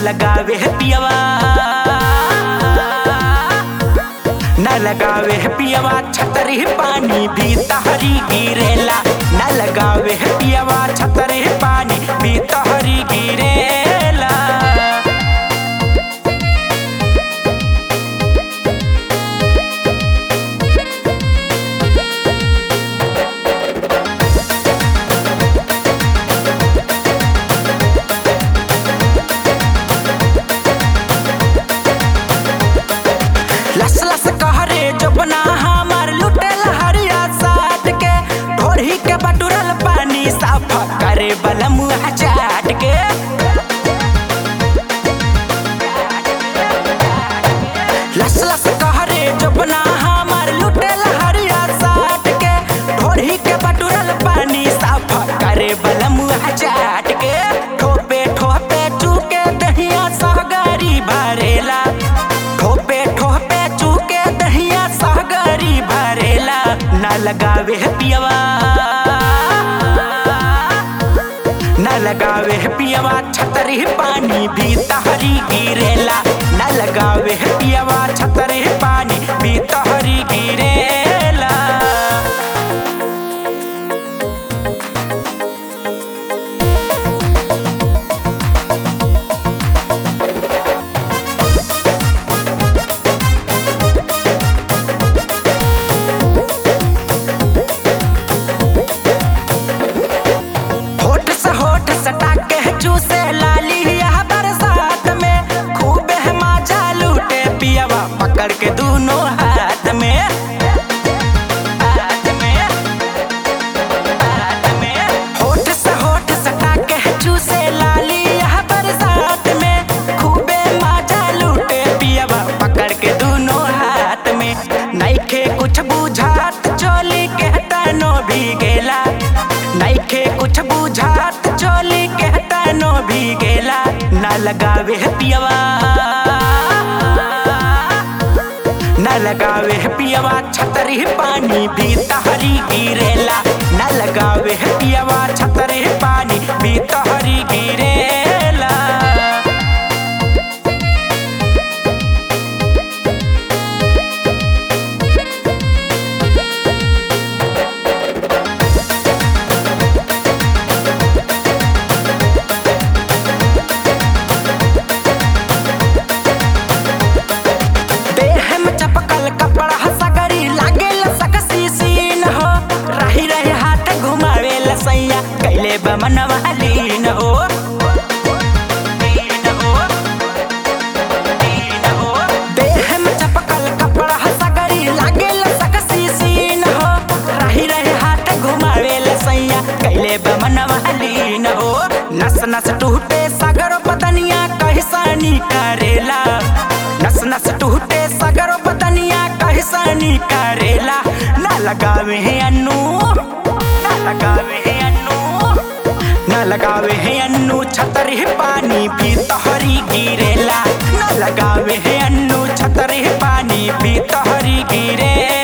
लगावे है पियवा न लगावे है पियवा छतरी पानी भी तहरी गिरेला न लगावे है पियवा छतरी पानी भी तहरी गिरेला लस लस कहरे जबना हमार लुटेल हरिया साट के ढोरी के बटुरल पानी साफ करे बलम चाट के लस लस कहरे जबना हमार लुटेल हरिया साट के ढोरी के बटुरल पानी साफ करे बलम चाट के ठोपे ठोपे चूके दहिया सहगारी भरेला ठोपे ठोपे चूके दहिया सहगारी भरेला न लगावे है पियवा न लगावे है पियवा छतरी पानी भी तहरी गिरेला न लगावे है पियवा छतरी पानी भी तहरी गिरेला होठ से होठ सटा के चूसे लाली यह बरसात में खूब है माजा लूटे पियवा पकड़ के दोनों हाथ में हाथ में हाथ में होठ से होठ सटा के चूसे लाली यह बरसात में खूबे माजा लूटे पियवा पकड़ के दोनों हाथ में नइखे कुछ बुझात चोली के तनो भी गेला नइखे कुछ बुझात चोली के तनो भी गेला न लगावे है पियवा न लगावे है पियवा छतरी पानी भी तहरी गिरेला न लगावे है पियवा छतरी पानी भी तहरी गिरेला देह में चपकल कपड़ा सगरी लागेल सकसी सीन हो रही रही हाथ घुमावे सैया कैले बमनवा लीन हो लीन हो, लीन हो। देह में चपकल कपड़ा सगरी लागेल सकसी सीन हो रही रही हाथ घुमावे सैया कैले बमनवा लीन हो नस नस टूटे सगर बदनिया कहसानी करेला नस नस टूटे सगर बदनिया कहसानी करेला ना लगावे है अन्नू ना लगावे है अन्नू ना लगावे है अन्नू छतरी पानी भी तोहरी गिरेला ना लगावे है अन्नू छतरी पानी भी तोहरी गिरेला